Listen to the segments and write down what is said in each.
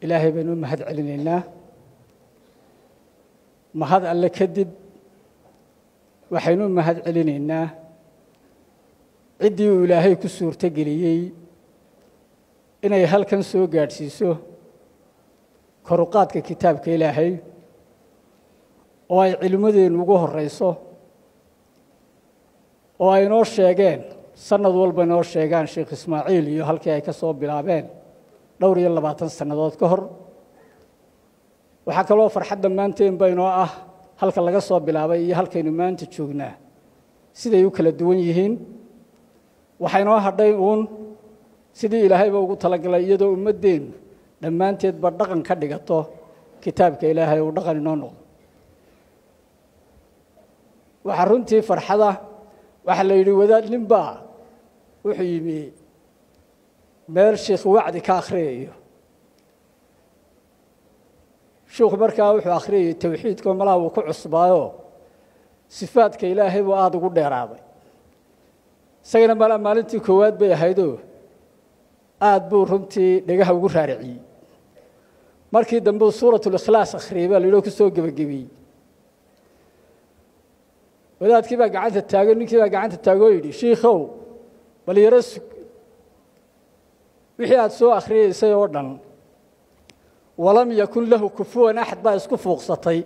ilaahay baynu u mahad celinaynaa mahad alle kadib waxaynu u mahad celinaynaa ciddii uu ilaahay ku suurto geliyey inay halkan soo gaadhsiiso koruqaadka kitaabka ilaahay oo ay cilmadeennu ugu horrayso oo ay inoo sheegeen sanad walba inoo sheegaan sheekh ismaaciil iyo halkii ay ka soo bilaabeen dhowr iyo labaatan sannadood ka hor waxaa kaloo farxadda maanteenba inoo ah halka laga soo bilaabay iyo halkaynu maanta joognaa siday u kala duwan yihiin waxaa inoo hadhay uun sidii ilaahayba ugu talagalay iyadoo ummaddeennu dhammaanteedba dhaqan ka dhigato kitaabka ilaahay uu dhaqan inoo noqdo waxaa runtii farxada waxaa la yidhi wadaad ninbaa wuxuu yimi meel sheikh wacdi ka akhriyayo sheikhu markaa wuxuu akhriyayay towxiidkao malaha wuu ku cusbaayo sifaadka ilaahay buu aada ugu dheeraaday isagana malaa maalintii koowaad bay ahaydoo aada buu runtii dhegaha ugu raariciyey markii dambe uu suuratulikhlaas akhriyay baa la yidhi oo ku soo gebagabiyey wadaadkii baa gacanta taagay ninkii baa gacanta taagoo yidhi shiikhow bal yaro sug wixii aada soo akhriyeysay oo dhan walam yakun lahu kufuwan axad baa isku fuuqsatay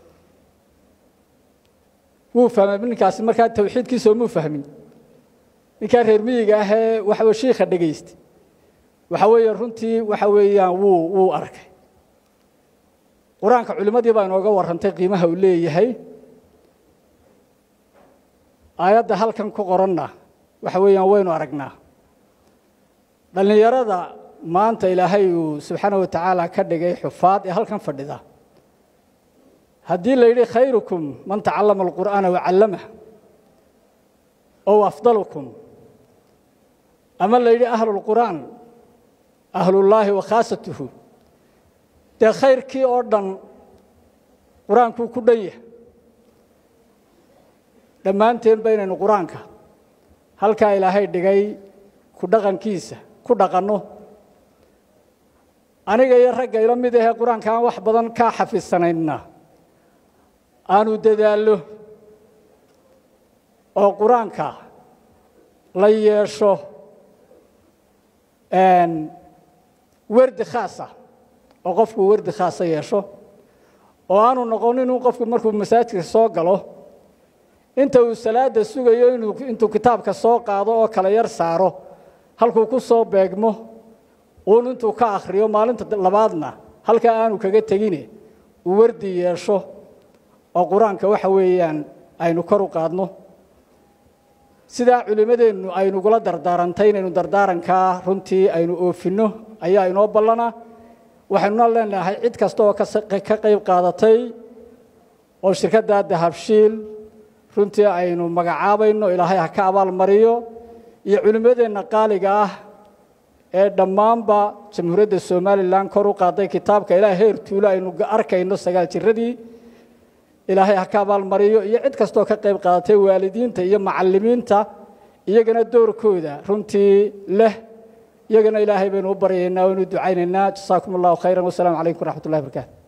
wuu fahmay ninkaasi markaa tawxiidkiisoo muu fahmin ninkaa reer miyiga ahee waxaw shiikha dhegaystay waxa weeye runtii waxa weeyaan wuu wuu arkay qur-aanka culimmadii baa inooga warrantay qiimaha uu leeyahay aayadda halkan ku qoranna waxa weeyaan waynu aragnaa dhallinyarada maanta ilaahay uu subxaana wa tacaala ka dhigay xufaad ee halkan fadhida haddii la yidhi khayrukum man tacallama alqur'aana wacallamah ow afdalukum ama la yidhi ahlulqur'aan ahlullaahi wa khaasatuhu dee khayrkii oo dhan qur-aankuu ku dhan yahay dhammaanteen baynaynu qur-aanka halkaa ilaahay dhigay ku dhaqankiisa ku dhaqanno aniga iyo ragga ila mid ahee qur-aanka aan wax badan kaa xafidsanayna aanu dadaallo oo qur-aanka la yeesho werdi khaasa oo qofku werdi khaasa yeesho oo aanu noqon inuu qofku markuu masaajidka soo galo inta uu salaada sugayo inuu intuu kitaabka soo qaado oo kala yar saaro halkuu ku soo beegmo uun intuu ka akhriyo maalinta labaadna halkaa aanu kaga tegine uu wardi yeesho oo qur-aanka waxa weeyaan aynu kor u qaadno sidaa culimmadeennu aynugula dardaarantay inaynu dardaarankaa runtii aynu oofinno ayaa inoo ballana waxaynuna leenahay cid kasta oo ka qayb qaadatay oo shirkadda dahabshiil runtii aynu magacaabayno ilaahay ha ka abaalmariyo iyo culimmadeenna qaaliga ah ee dhammaanba jamhuuriyadda somalilan kor u qaaday kitaabka ilaa heer tuulo aynu arkayno sagaal jiradii ilaahay ha ka abaalmariyo iyo cid kastoo ka qayb qaadatay waalidiinta iyo macallimiinta iyagana doorkooda runtii leh iyagana ilaahay baynu u baryaynaa waynu ducaynaynaa jasaakum allahu khayran wasalaamu calaykum waraxmat ullahi barakaatu